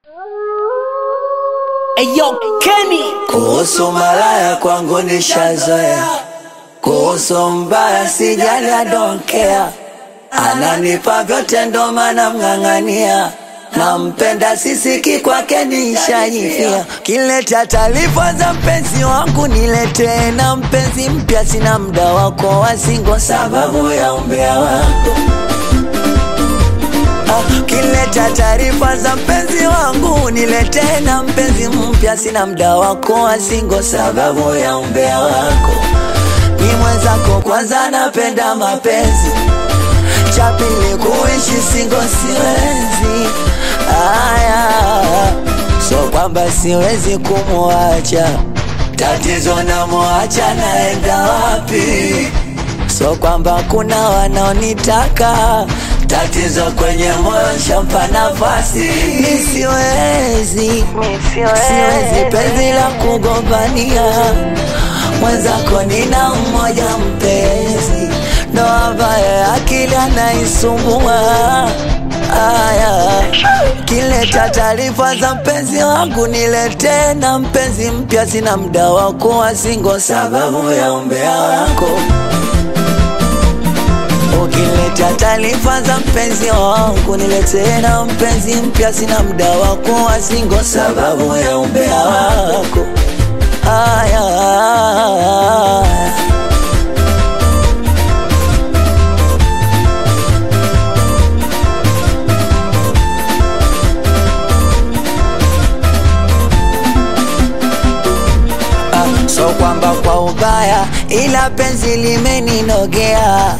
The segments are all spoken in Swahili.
Eyo Kenny Kuhusu malaya kwangu nishazoea, kuhusu mbaya sijali, I don't care. Ananipa vyote ndo maana mng'ang'ania, nampenda sisiki kwake nishajifia. Kileta taarifa za mpenzi wangu niletee, na mpenzi mpya sina muda wako wasingo, sababu ya umbea wako Kileta taarifa za mpenzi wangu niletee, na mpenzi mpya sina muda wako wasingo, sababu ya umbea wako. Ni mwenzako kwanza, napenda mapenzi, cha pili kuishi singo siwezi. Aya, so kwamba siwezi kumwacha, tatizo namwacha, naenda wapi? So kwamba kuna wanaonitaka tatizo kwenye moyo shampa nafasi, mi siwezi, siwezi penzi la kugombania mwenzako, nina mmoja mpenzi, ndo ambaye akili anaisumbua. Aya, kileta taarifa za mpenzi wangu niletee, na mpenzi mpya sina muda wako wasingo, sababu ya umbea wako Ukileta taarifa za mpenzi wangu niletee, na mpenzi mpya sina muda wako wasingo, sababu ya umbea wako. Aya, Ah, so kwamba kwa ubaya, ila penzi limeninogea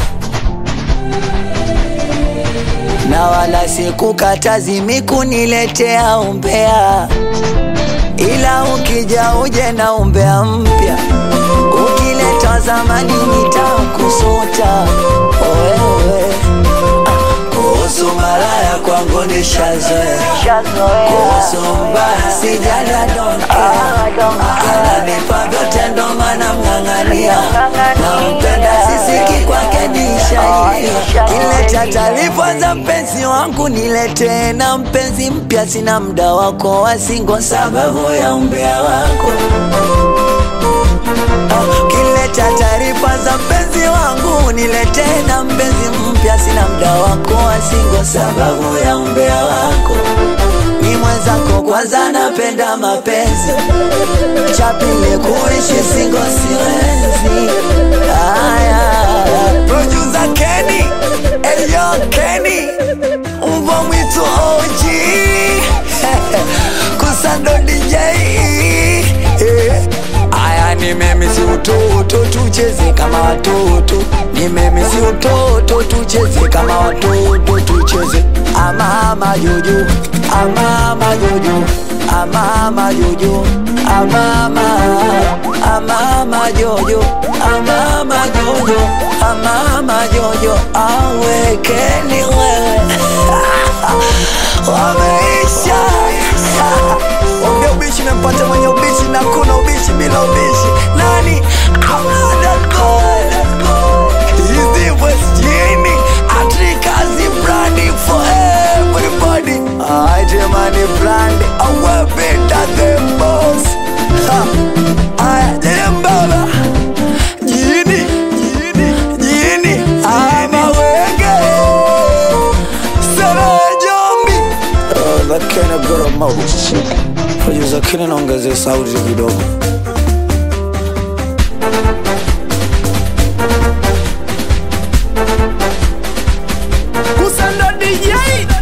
na wala sikukatazi mikuniletea umbea, ila ukija uje na umbea mpya, ukileta zamani nitakusuta wewe. Ah, Kuhusu malaya kwangu nishazoea, kuhusu mbaya sijali, I don't care. Ananipa vyote ndo maana mng'ang'ania, nampenda sisiki kwake nishaifia. Kileta taarifa za mpenzi wangu niletee, na mpenzi mpya sina muda wako wasingo, sababu ya umbea wako. Kileta taarifa za mpenzi wangu niletee, na mpenzi mpya sina muda wako wasingo, sababu ya umbea wako. Ni mwenzako kwanza, napenda mapenzi, cha pili kuishi singo siwezi. Aya, producer Kenny, eyo Kenny, mbwa mwitu OG kusando DJ eh. Aya, ni mimi si utoto, tucheze kama watoto. Ni mimi si utoto, tucheze kama watoto, tucheze amama jojo, amama jojo, amama jojo, amama, amama jojo, amama jojo, amama jojo, awekeni wewe wameisha Ongea ubishi mempata mwenye ubishi na kuna ubishi bila ubishi. Nani? Hizi West Jini Atrikazi brandi for everybody. I demani brandi awapenda the boss. Ha. Aya, jembaba. Jini, jini, jini. Ama wenge. Sera jombi. Oh, that kind of got a mouth. Producer Kenny naongezea sauti kidogo. Kusando DJ